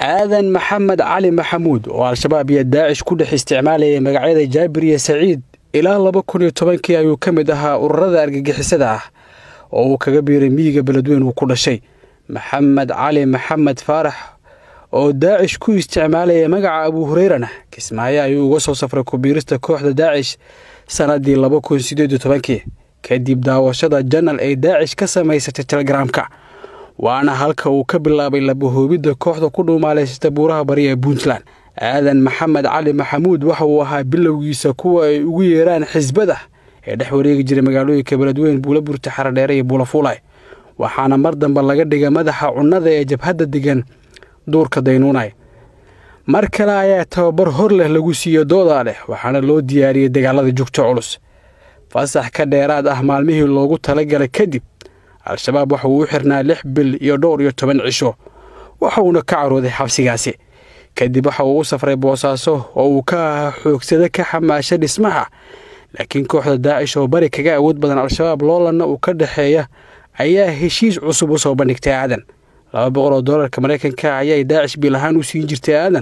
aadan maxamed cali maxamuud oo al-shabaab iyo daacish ku dhex isticmaalayay magacyada jaabir iyo saciid ilaa laba kun iyo tobankii ayuu ka mid ahaa ururada argagixisada ah oo uu kaga biiray miyiga beledweyn uu ku dhashay maxamed cali maxamed faarax oo daacish ku isticmaalaya magaca abuu hureyrana kismaayo ayuu uga soo safray kubiirista kooxda daacish sannaddii laba kun sideed iyo tobankii kadib daawashada janal ay daacish ka samaysatay telegaraamka waana halka uu ka bilaabay labahoobidda kooxda ku dhuumaalaysata buuraha bari ee puntland aadan maxamed cali maxamuud waxa uu ahaa bilowgiisa kuwa ay ugu yeeraan xisbada ee dhex wareegi jiray magaalooyinka beledweyn buula burta xaradheere iyo buula fuulay waxaana mar dambe laga dhigay madaxa cunnada ee jabhadda degan duurka daynuunay mar kale ayaa tababar hor leh lagu siiyo doodaa leh waxaana loo diyaariyey dagaalada jugta culus fasax ka dheeraad ah maalmihii loogu talagalay kadib al-shabaab waxa uu u xirnaa lix bil iyo dhowr iyo toban cisho waxa uuna ka carooday xabsigaasi kadib waxa uu u safray boosaaso oo uu ka ahaa xoogsada ka xamaasha dhismaha laakiin kooxda daacish oo bari kaga awood badan al-shabaab loolanna uu ka dhexeeya ayaa heshiis cusub u soo bandhigtay aadan laba boqol oo doolarka maraykanka ayay daacish bil ahaan u siin jirtay aadan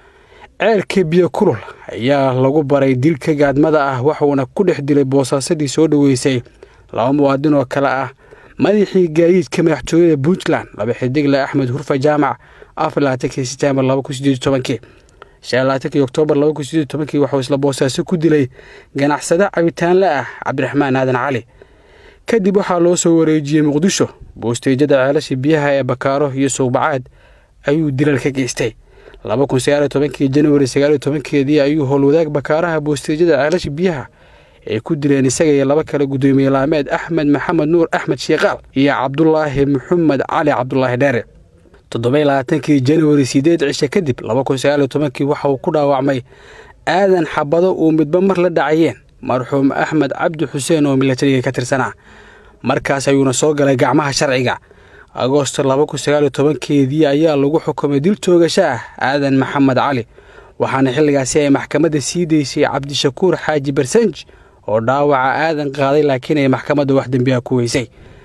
ceelka biyo kulul ayaa lagu baray dilka gaadmada ah waxuuna ku dhex dilay boosaasadii soo dhoweysay laba muwaadin oo kale ah madaxii gaadiidka madaxtooyada puntland laba xidigle axmed hurfa jaamac afar labaatankii setembar laba kun sideed tobankii shan labaatankii oktoobar laba kun sideed tobankii waxuu isla boosaaso ku dilay ganacsade cabitaanle ah cabdiraxmaan aadan cali kadib waxaa loo soo wareejiyey muqdisho boosteejada ceelasha biyaha ee bakaaro iyo suuqbacaad ayuu dilal ka geystay laba kun sagaaliyo tobankii januari sagaaliyo tobankeedii ayuu howlwadaag bakaaraha boosteejada ceelasha biyaha ay ku dileen isaga iyo laba kale guddoomiye laameed axmed maxamed nuur axmed shiikaal iyo cabdulaahi maxamed cali cabdulaahi dheere toddobai labaatankii januari sideed cishe kadib laba kun sagaaliyo tobankii waxa uu ku dhaawacmay aadan xabado uu midba mar la dhacayeen marxuum axmed cabdi xuseen oo milatariga ka tirsanaa markaas ayuuna soo galay gacmaha sharciga agoosto laba kun sagaaliyo tobankeedii ayaa lagu xukumay dil toogasho ah aadan maxamed cali waxaana xilligaasi ay maxkamadda sii daysay cabdishakuur xaaji barsanj oo dhaawaca aadan qaaday laakiin ay maxkamadda wax dembiha ku weysay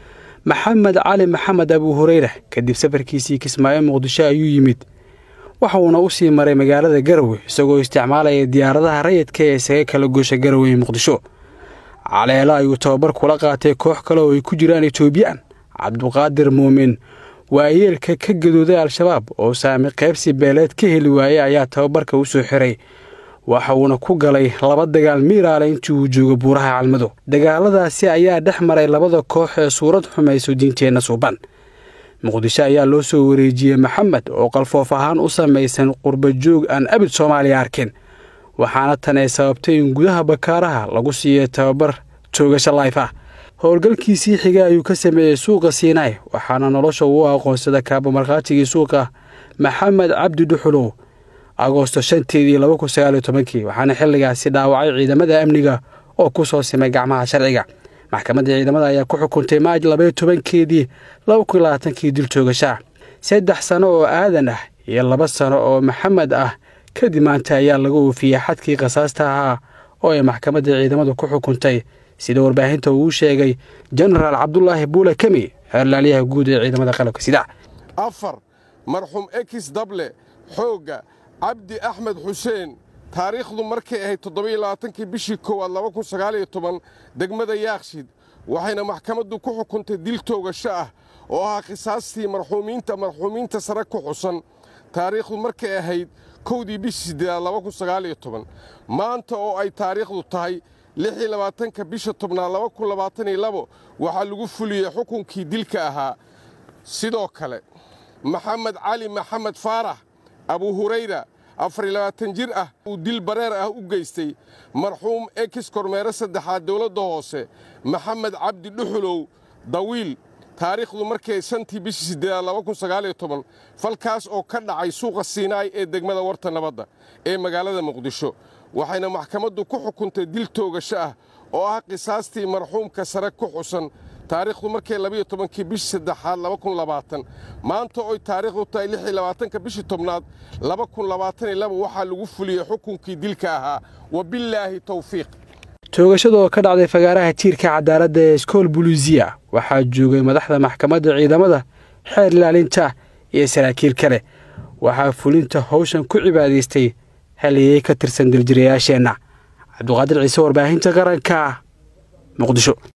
maxamed cali maxamed abuu hureyra kadib safarkiisii kismaayo muqdisho ayuu yimid waxa uuna u sii maray magaalada garowe isagoo isticmaalaya diyaaradaha rayidka ee isaga kala goosha garowe ee muqdisho caleelo ayuu tababar kula qaatay koox kale oo ay ku jiraan etoobiyaan cabduqaadir muumin waayeelka ka gadooday al-shabaab oo saami qaybsi beeleed ka heli waayey ayaa tababarka u soo xiray waxa uuna ku galay laba dagaal miiraale intii uu joogo buuraha calmado dagaaladaasi ayaa dhex maray labada koox ee suurad xumayso diinteenna suuban muqdisho ayaa loo soo wareejiyey maxamed oo qalfoof ahaan u samaysan qurbajoog aan abid soomaaliya arkin waxaana tan ay sababtay in gudaha bakaaraha lagu siiyey tababar toogasho layf ah howlgalkiisii xiga ayuu ka sameeyey suuqa siinaay waxaana nolosha uu aqoonsada kaaba markhaatigii suuqa maxamed cabdi dhuxulow agoosto shanteedii laba kun sagaaliyo tobankii waxaana xilligaasi dhaawacay ciidamada amniga oo ku soo simay gacmaha sharciga maxkamadda ciidamada ayaa ku xukuntay maaj labaiyo tobankeedii laba kun labaatankii dil toogashaa saddex sano oo aadan ah iyo laba sano oo maxamed ah kadib maanta ayaa laga oofiyey xadkii khasaasta ahaa oo ay maxkamadda ciidamadu ku xukuntay sida warbaahinta uu sheegay jenaraal cabdulaahi buule kemi xeerlaaliyaha guud ee ciidamada qalabka sida afar marxuum ekis dable xoogga cabdi axmed xuseen taariikhdu markay ahayd toddobiyo labaatankii bishii koowaad laba kun sagaaliyo toban degmada yaakshid waxayna maxkamaddu ku xukuntay dil toogasho ah oo ahaa khisaastii marxuumiinta marxuumiinta sare ku xusan taariikhdu markay ahayd kowdii bishii siddeedaad laba kun sagaaliyo toban maanta oo ay taariikhdu tahay lixii labaatanka bisha tobnaad laba kun labaataniyo labo waxaa lagu fuliyey xukunkii dilka ahaa sidoo kale maxamed cali maxamed faarax abuu hurayra afar iyo labaatan jir ah uu dil bareer ah u geystay marxuum ekis kormeere saddexaad dowladda hoose maxamed cabdi dhuxulow dawiil taariikhdu markay shantii bishii siddeedaad laba kun sagaaliyo toban falkaas oo ka dhacay suuqa siinaay ee degmada warta nabadda ee magaalada muqdisho waxayna maxkamaddu ku xukuntay dil toogasho ah oo ah qisaastii marxuumka sare ku xusan taariikhdu markay labiyo tobankii bishii saddexaad laba kun labaatan maanta oy taariikhdu tahay lix iyo labaatanka bishii tobnaad laba kun labaatan iyo laba waxaa lagu fuliyey xukunkii dilka ahaa wabillaahi towfiiq toogashadoo ka dhacday fagaaraha tiirka cadaaladda ee iskool buluusiya waxaa joogay madaxda maxkamadda ciidamada xeer ilaalinta iyo saraakiil kale waxaa fulinta howshan ku cibaadaystay haliyey ka tirsan diljirayaasheenna cabduqaadir ciise warbaahinta qaranka muqdisho